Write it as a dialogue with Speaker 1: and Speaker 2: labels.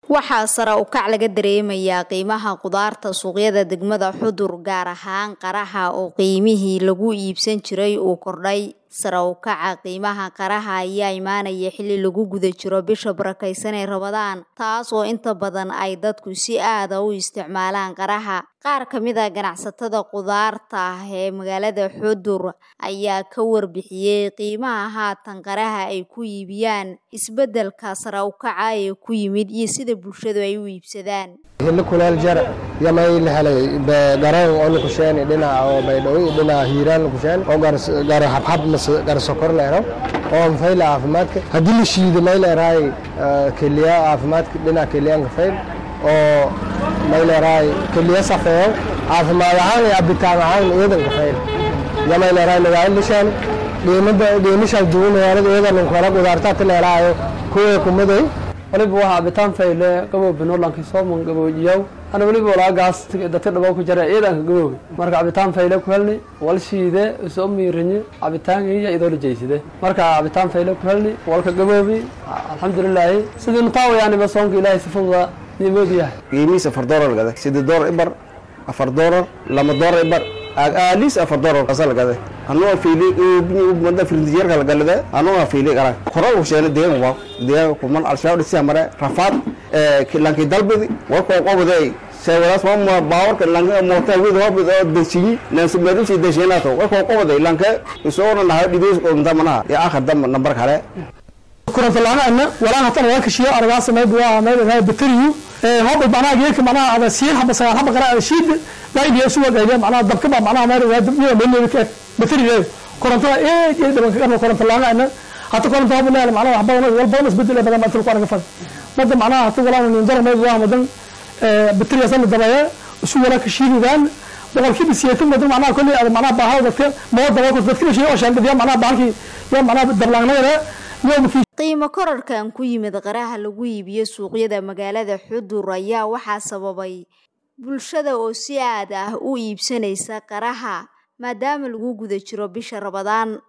Speaker 1: waxaa sare u kac laga dareemayaa qiimaha khudaarta suuqyada degmada xudur gaar ahaan qaraha oo qiimihii lagu iibsan jiray uu kordhay sare u kaca qiimaha qaraha ayaa imaanaya xilli lagu guda jiro bisha barakaysan ee rabadaan taas oo inta badan ay dadku si aada u isticmaalaan qaraha qaar ka mid a ganacsatada khudaarta ee magaalada xudur ayaa ka warbixiyey qiimaha haatan qaraha ay ku iibiyaan isbeddelka sare u kaca ee ku yimid iyo sida bulshadu ay u iibsadaan
Speaker 2: hilli kuleel jar yamay la helay garoon oo la kusheen dhinaca oo baydhabo dhinaca hiiraan la kusheen oo gaar habhab mas gaar sokor la helo oo fayl caafimaadka haddii la shiido may leerahay keliya caafimaadka dhinaca keliyaanka fayl oo may leerahay keliya safeeyo caafimaad ahaan iyo cabitaan ahaan iyadanka fayl yamay leerahay magaalo lishaan qiimada qiimishaas duwan magaalada iyadan kala qudaartaata leeraayo kuwa kumaday
Speaker 3: waliba waxaa cabitaan fayle gabow binolanki sooman gaboojiyaw ana weliba walaagaas dadka dhabow ku jara ciidanka gabowga marka cabitaan fayle ku helni wal shiide soo miirinye cabitaankiiya idoo la jeyside marka cabitaan fayle ku helni walka gaboobi alxamdulilaahi sidii nutaawayaaniba soonka ilaahay sifuda niimood yahay
Speaker 4: qiimihiis afar doolar gada siddeed doolar ibar afar doolar lama doolar ibar aalis afar doolar kasa lagade anuu fiili mada firintijeerka lagalade anuu fiili gara koral usheene deegan waa deegan kuman alshabaab dhisi mare rafaad lanki dalbidi warko qobade seewadaas ma baawarka lanka moota wid hobid oo desiyi nansi meedusi desheenato warko qobade lanka isoona nahay dhidees qomta manaha ya akhir dam nambar kale
Speaker 5: kurantalaana walaa hatan waa kashiyo argaa sameyd waa meel raay bateriyu hob macnaha geedka macnaha ada siin haba sagal haba qara shiid baidiya suwa gayda macnaha dabka ba macnaha meel waa dabniya meel ka bateriyu korantada ee ee daban ka koranta laana hata koranta haba leeyahay macnaha waxba wal badan isbedel badan ma tulku arga fad mada macnaha hata walaa nin dara meel waa madan bateriya san dabaya isu wala kashiidaan boqolkiiba siyeetan madan macnaha kulli ada macnaha baahada dadka mooda waa dadka shay oo shaandadiya macnaha baalkii ya macnaha dablaangnayna
Speaker 1: qiimo korarkan ku yimid qaraha lagu iibiyo suuqyada magaalada xudur ayaa waxaa sababay bulshada oo si aad ah u iibsanaysa qaraha maadaama lagu guda jiro bisha rabadaan